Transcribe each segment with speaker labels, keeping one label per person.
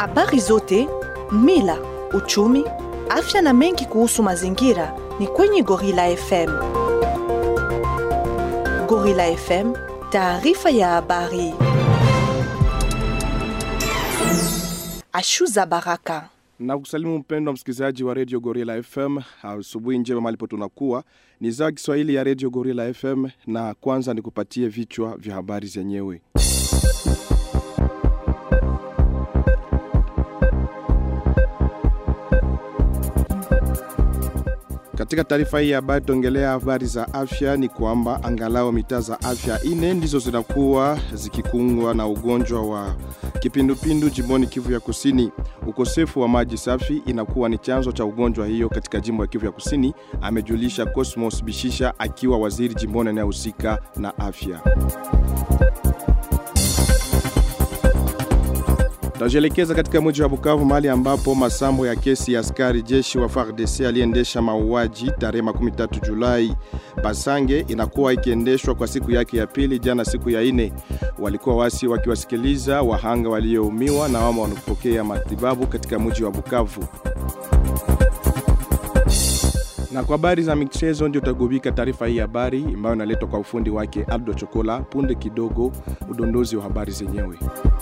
Speaker 1: Habari zote, mila, uchumi, afya na mengi kuhusu mazingira ni kwenye Gorilla FM. Gorilla FM, taarifa ya habari. Ashuza Baraka.
Speaker 2: na kusalimu mpendo wa msikilizaji wa redio Gorilla FM. Asubuhi njema malipo tunakuwa ni za Kiswahili ya redio Gorilla FM, na kwanza nikupatie vichwa vya habari zenyewe. Katika taarifa hii ya habari tuongelea habari za afya. Ni kwamba angalau mitaa za afya ine ndizo zinakuwa zikikungwa na ugonjwa wa kipindupindu jimboni Kivu ya Kusini. Ukosefu wa maji safi inakuwa ni chanzo cha ugonjwa hiyo katika jimbo ya Kivu ya Kusini, amejulisha Cosmos Bishisha akiwa waziri jimboni anayehusika na afya. Tutajielekeza katika mji wa Bukavu mahali ambapo masambo ya kesi ya askari jeshi wa FARDC aliendesha mauaji tarehe 13 Julai Basange inakuwa ikiendeshwa kwa siku yake ya pili jana siku ya ine. Walikuwa wasi wakiwasikiliza wahanga walioumiwa na wama wanapokea matibabu katika mji wa Bukavu. Na kwa habari za michezo ndio utagubika taarifa hii habari ambayo inaletwa kwa ufundi wake Aldo Chokola. Punde kidogo udondozi wa habari zenyewe.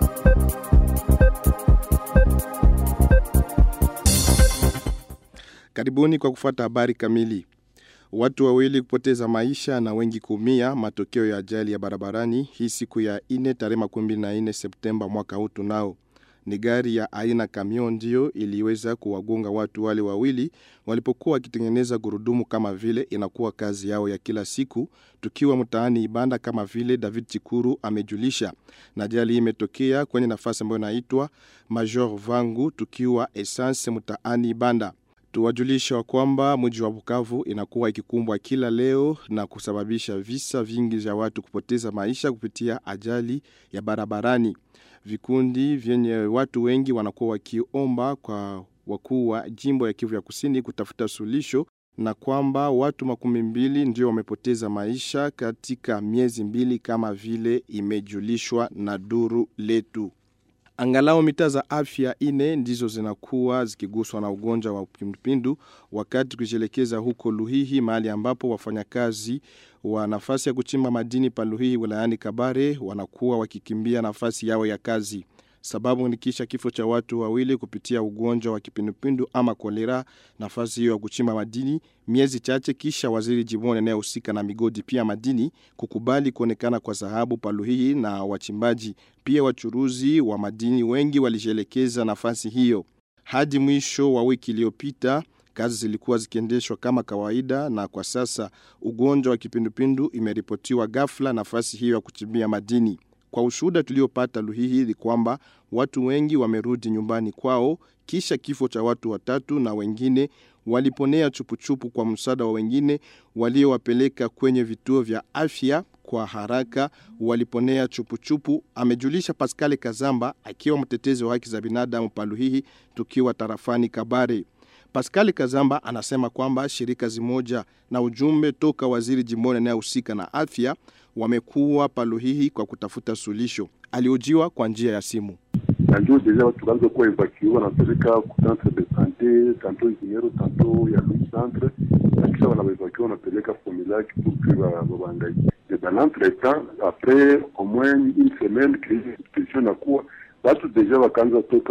Speaker 2: Karibuni kwa kufuata habari kamili. Watu wawili kupoteza maisha na wengi kuumia matokeo ya ajali ya barabarani hii siku ya ine tarehe 24 Septemba mwaka huu tunao. Ni gari ya aina kamion ndio iliweza kuwagonga watu wale wawili walipokuwa wakitengeneza gurudumu kama vile inakuwa kazi yao ya kila siku tukiwa mtaani Ibanda kama vile David Chikuru amejulisha. Na ajali hii imetokea kwenye nafasi ambayo inaitwa Major Vangu tukiwa Essence mtaani Ibanda. Tuwajulisha kwamba mji wa Bukavu inakuwa ikikumbwa kila leo na kusababisha visa vingi vya watu kupoteza maisha kupitia ajali ya barabarani. Vikundi vyenye watu wengi wanakuwa wakiomba kwa wakuu wa jimbo ya Kivu ya Kusini kutafuta suluhisho na kwamba watu makumi mbili ndio wamepoteza maisha katika miezi mbili kama vile imejulishwa na duru letu. Angalau mitaa za afya ine ndizo zinakuwa zikiguswa na ugonjwa wa kipindupindu wakati kujielekeza huko Luhihi mahali ambapo wafanyakazi wa nafasi ya kuchimba madini pa Luhihi wilayani Kabare wanakuwa wakikimbia nafasi yao ya kazi. Sababu ni kisha kifo cha watu wawili kupitia ugonjwa wa kipindupindu ama kolera nafasi hiyo ya kuchimba madini miezi chache kisha waziri jimboni anayehusika na migodi pia madini kukubali kuonekana kwa dhahabu paluhihi na wachimbaji pia wachuruzi wa madini wengi walijielekeza nafasi hiyo hadi mwisho wa wiki iliyopita kazi zilikuwa zikiendeshwa kama kawaida na kwa sasa ugonjwa wa kipindupindu imeripotiwa ghafla nafasi hiyo ya kuchimbia madini kwa ushuhuda tuliopata Luhihi ni kwamba watu wengi wamerudi nyumbani kwao kisha kifo cha watu watatu na wengine waliponea chupuchupu kwa msaada wa wengine waliowapeleka kwenye vituo vya afya kwa haraka waliponea chupuchupu, amejulisha Pascal Kazamba akiwa mtetezi wa haki za binadamu Paluhihi tukiwa tarafani Kabare. Pascal Kazamba anasema kwamba shirika zimoja na ujumbe toka waziri jimboni anayehusika na afya wamekuwa Paluhihi kwa kutafuta suluhisho. Aliojiwa kwa njia ya simu.
Speaker 3: na ndio deja watu wakaanza kuwa evacuer wanapeleka ku centre de sante tanto Ikinyero tanto ya Louis centre na kisha wanaevacuer wanapeleka Fomilac pour que babangaike et dans l'entretemps après au moins une semaine crise situation nakuwa watu deja wakaanza toka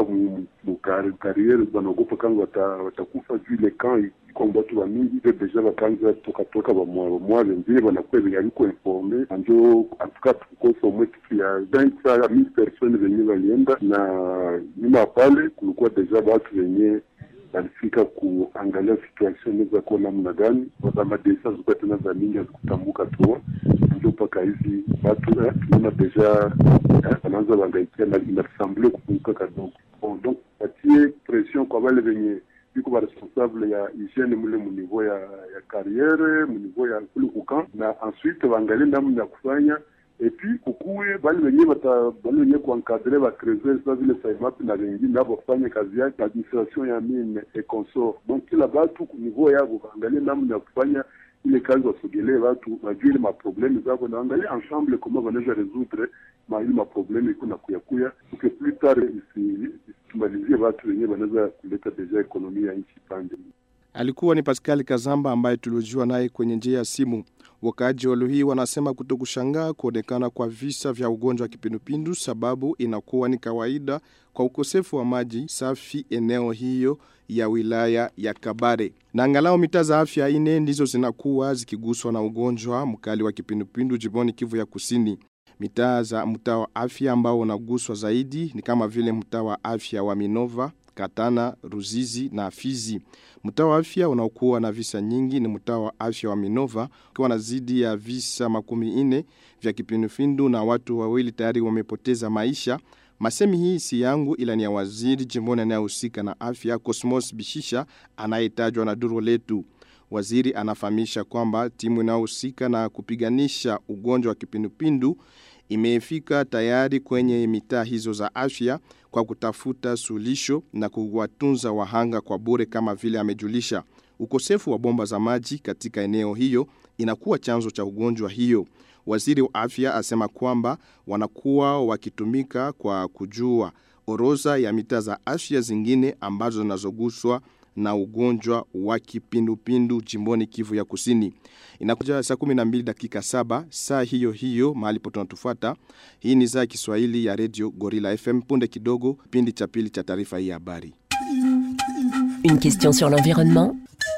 Speaker 3: mukariere wanaogopa kama watakufa juu ile camp iko watu wa mingi ile deja wakaanza toka toka bamwa wenzile wanakuwa yaliko informe njo atuka tukosa umwe kitu ya vingt saa mille personnes venye walienda na nyuma pale kulikuwa deja watu wenye walifika kuangalia situation inaweza kuwa namna gani wazamadesa zilikuwa tena za mingi hazikutambuka tu ndio mpaka hizi watu tunaona deja wanaanza wangaikia na inasemble kupunguka kadogo bon donc patie pression kwa wale wenye biko ba responsable ya hygiene mule mu niveau ya ya carrière mu niveau ya kule kukan na ensuite waangalie namna ya kufanya et puis kukuwe bali wenye bata bali wenye kuencadrer ba creuser sa vile saimap na wengine nabo kufanya kazi yake administration ya mine et consort donc kila batu ku niveau yabo waangalie namna ya kufanya ile kazi wasogelee watu wajue ile maprobleme zako na angalia ensemble kama wanaweza resoudre ma ile maprobleme iko na kuyakuya uke plus tard isitumalizie watu wenyewe wanaweza kuleta deja ekonomi ya nchi pande
Speaker 2: Alikuwa ni Pascal Kazamba ambaye tuliojua naye kwenye njia ya simu. Wakaaji wa hii wanasema kutokushangaa kuonekana kwa visa vya ugonjwa wa kipindupindu sababu inakuwa ni kawaida kwa ukosefu wa maji safi eneo hiyo ya wilaya ya Kabare. Na angalau mitaa za afya ine ndizo zinakuwa zikiguswa na ugonjwa mkali wa kipindupindu jimboni Kivu ya Kusini. Mitaa za mtaa wa afya ambao unaguswa zaidi ni kama vile mtaa wa afya wa Minova, Katana, Ruzizi na Fizi. Mtaa wa afya unaokuwa na visa nyingi ni mtaa wa afya wa Minova ukiwa na zidi ya visa makumi ine vya kipindupindu na watu wawili tayari wamepoteza maisha. Masemi hii si yangu ila ni ya waziri jimboni anayehusika na afya Cosmos Bishisha anayetajwa na duru letu. Waziri anafahamisha kwamba timu inayohusika na kupiganisha ugonjwa wa kipindupindu imefika tayari kwenye mitaa hizo za afya kwa kutafuta sulisho na kuwatunza wahanga kwa bure kama vile amejulisha. Ukosefu wa bomba za maji katika eneo hiyo inakuwa chanzo cha ugonjwa hiyo. Waziri wa afya asema kwamba wanakuwa wakitumika kwa kujua orodha ya mitaa za afya zingine ambazo zinazoguswa na ugonjwa wa kipindupindu jimboni Kivu ya Kusini. Inakuja saa 12 dakika saba saa hiyo hiyo mahali pote tunatufuata. Hii ni saa Kiswahili ya Radio Gorilla FM punde kidogo kipindi cha pili cha taarifa hii habari.
Speaker 4: Une question sur l'environnement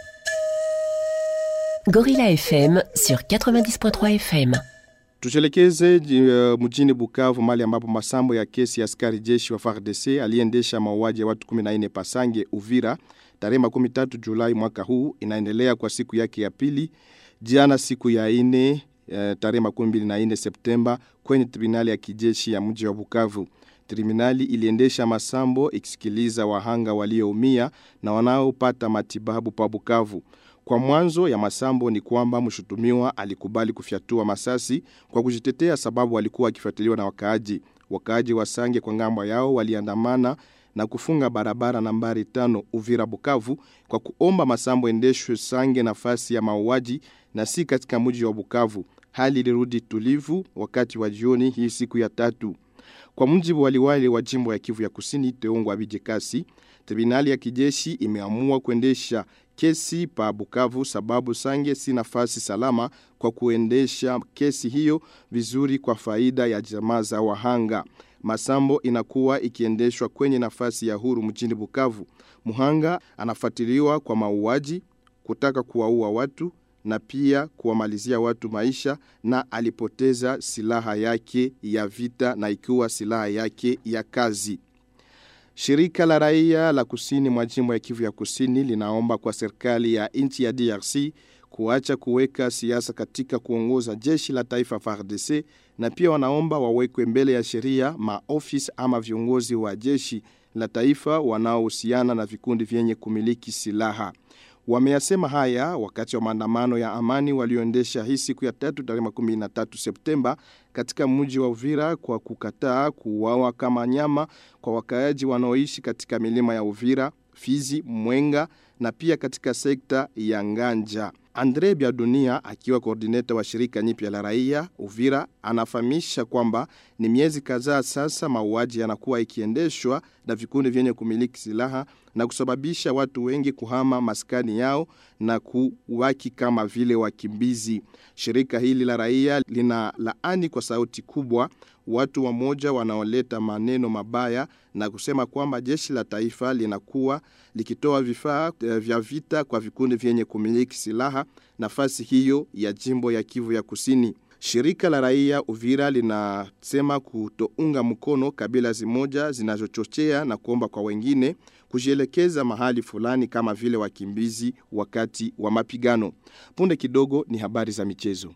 Speaker 4: Gorilla FM sur 90.3 FM.
Speaker 2: Tuchelekeze uh, mjini Bukavu mali ambapo masambo ya kesi ya askari jeshi wa FARDC aliendesha mauaji ya watu 14 Pasange Uvira tarehe 13 Julai mwaka huu inaendelea kwa siku yake ya pili jana siku ya ine uh, tarehe 24 Septemba kwenye tribunali ya kijeshi ya mji wa Bukavu. Tribunali iliendesha masambo ikisikiliza wahanga walioumia na wanaopata matibabu pa Bukavu. Kwa mwanzo ya masambo ni kwamba mshutumiwa alikubali kufyatua masasi kwa kujitetea sababu alikuwa akifuatiliwa na wakaaji. Wakaaji wa Sange kwa ngambo yao waliandamana na kufunga barabara nambari tano Uvira Bukavu kwa kuomba masambo endeshwe Sange nafasi ya mauaji na si katika mji wa Bukavu. Hali ilirudi tulivu wakati wa jioni hii siku ya tatu. Kwa mujibu waliwali wa jimbo ya Kivu ya Kusini Teongwa Bijekasi, tribunali ya kijeshi imeamua kuendesha kesi pa Bukavu sababu Sange si nafasi salama kwa kuendesha kesi hiyo vizuri kwa faida ya jamaa za wahanga. Masambo inakuwa ikiendeshwa kwenye nafasi ya huru mjini Bukavu. Muhanga anafuatiliwa kwa mauaji, kutaka kuwaua watu na pia kuwamalizia watu maisha na alipoteza silaha yake ya vita na ikiwa silaha yake ya kazi. Shirika la raia la kusini mwa jimbo ya Kivu ya Kusini linaomba kwa serikali ya nchi ya DRC kuacha kuweka siasa katika kuongoza jeshi la taifa FARDC na pia wanaomba wawekwe mbele ya sheria maofisi ama viongozi wa jeshi la taifa wanaohusiana na vikundi vyenye kumiliki silaha. Wameyasema haya wakati wa maandamano ya amani walioendesha hii siku ya tatu tarehe 13 Septemba katika mji wa Uvira kwa kukataa kuuawa kama nyama kwa wakaaji wanaoishi katika milima ya Uvira, Fizi, Mwenga na pia katika sekta ya Nganja. Andre Biadunia akiwa koordineta wa shirika nyipya la raia Uvira anafahamisha kwamba ni miezi kadhaa sasa mauaji yanakuwa ikiendeshwa na vikundi vyenye kumiliki silaha na kusababisha watu wengi kuhama maskani yao na kuwaki kama vile wakimbizi. Shirika hili la raia lina laani kwa sauti kubwa watu wamoja wanaoleta maneno mabaya na kusema kwamba jeshi la taifa linakuwa likitoa vifaa vya vita kwa vikundi vyenye kumiliki silaha nafasi hiyo ya jimbo ya Kivu ya Kusini. Shirika la raia Uvira linasema kutounga mkono kabila zimoja zinazochochea na kuomba kwa wengine kujielekeza mahali fulani kama vile wakimbizi wakati wa mapigano. Punde kidogo ni habari za michezo.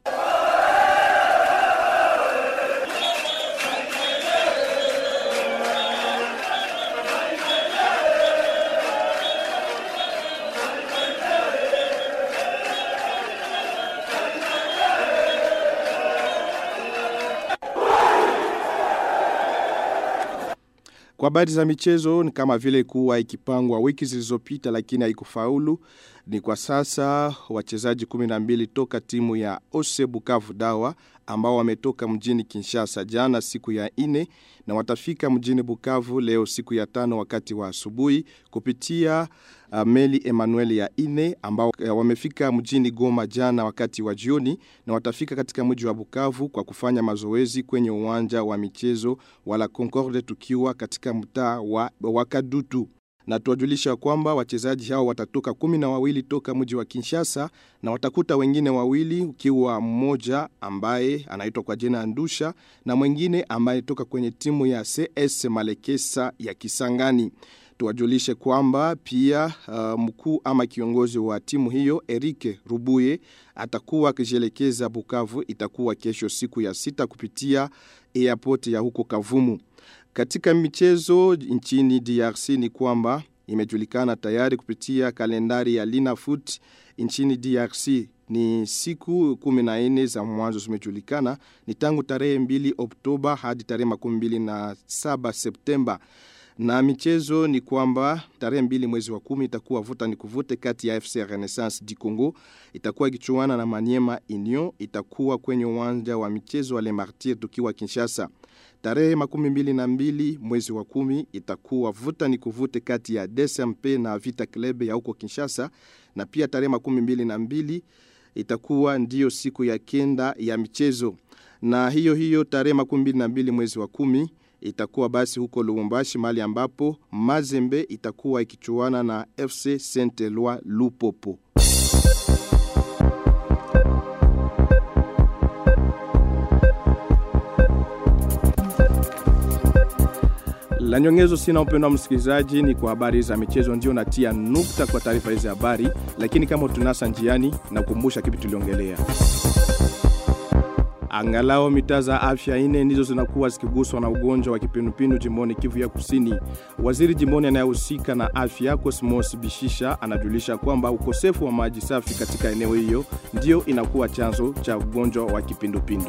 Speaker 2: Kwa habari za michezo ni kama vile kuwa ikipangwa wiki zilizopita lakini haikufaulu. Ni kwa sasa wachezaji 12 toka timu ya Ose Bukavu Dawa ambao wametoka mjini Kinshasa jana siku ya ine na watafika mjini Bukavu leo siku ya tano wakati wa asubuhi kupitia uh, meli Emmanuel ya ine ambao uh, wamefika mjini Goma jana wakati wa jioni na watafika katika mji wa Bukavu kwa kufanya mazoezi kwenye uwanja wa michezo wala Concorde tukiwa katika mtaa wa, wa Kadutu na tuwajulisha kwamba wachezaji hao watatoka kumi na wawili toka mji wa Kinshasa na watakuta wengine wawili ukiwa mmoja ambaye anaitwa kwa jina Ndusha na mwingine ambaye toka kwenye timu ya CS Malekesa ya Kisangani. Tuwajulishe kwamba pia uh, mkuu ama kiongozi wa timu hiyo Erike Rubuye atakuwa akijielekeza Bukavu itakuwa kesho siku ya sita kupitia airport ya huko Kavumu. Katika michezo nchini DRC ni kwamba imejulikana tayari kupitia kalendari ya Lina Foot nchini DRC ni siku 14 za mwanzo zimejulikana ni tangu tarehe 2 Oktoba hadi tarehe 27 Septemba na michezo ni kwamba tarehe mbili mwezi wa kumi itakuwa vuta ni kuvute kati ya FC Renaissance di Congo itakuwa ikichuana na Maniema Union itakuwa kwenye uwanja wa michezo wa Le Martyr tukiwa Kinshasa. Tarehe makumi mbili na mbili mwezi wa kumi itakuwa vuta ni kuvute kati ya DSMP na Vita Club ya huko Kinshasa na pia tarehe makumi mbili na mbili itakuwa ndiyo siku ya kenda ya michezo na hiyo hiyo tarehe makumi mbili na mbili mwezi wa kumi itakuwa basi huko Lubumbashi mahali ambapo Mazembe itakuwa ikichuana na FC Saint Eloi Lupopo. La nyongezo sina upendo wa msikilizaji ni kwa habari za michezo ndio natia nukta kwa taarifa hizi habari lakini kama tunasa njiani na kukumbusha kipi tuliongelea. Angalao mitaa za afya ine ndizo zinakuwa zikiguswa na ugonjwa wa kipindupindu jimboni Kivu ya Kusini. Waziri jimboni anayehusika na afya Cosmos Bishisha anajulisha kwamba ukosefu wa maji safi katika eneo hiyo ndio inakuwa chanzo cha ugonjwa wa kipindupindu.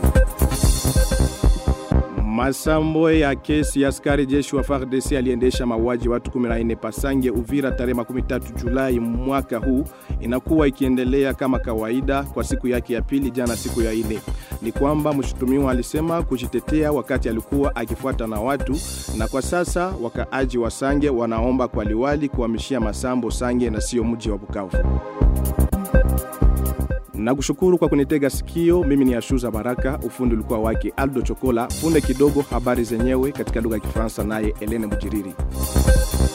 Speaker 2: Masambo ya kesi ya askari jeshi wa FARDC aliendesha mauaji watu 14 Pasange Uvira tarehe 13 Julai mwaka huu inakuwa ikiendelea kama kawaida kwa siku yake ya pili jana siku ya ine. Ni kwamba mshutumiwa alisema kujitetea wakati alikuwa akifuata na watu na kwa sasa wakaaji wa Sange wanaomba kwa liwali kuhamishia Masambo Sange na sio mji wa Bukavu. Na kushukuru kwa kunitega sikio, mimi ni Ashuza Baraka, ufundi ulikuwa wake Aldo Chokola, punde kidogo habari zenyewe katika lugha ya Kifaransa naye Elene Mujiriri.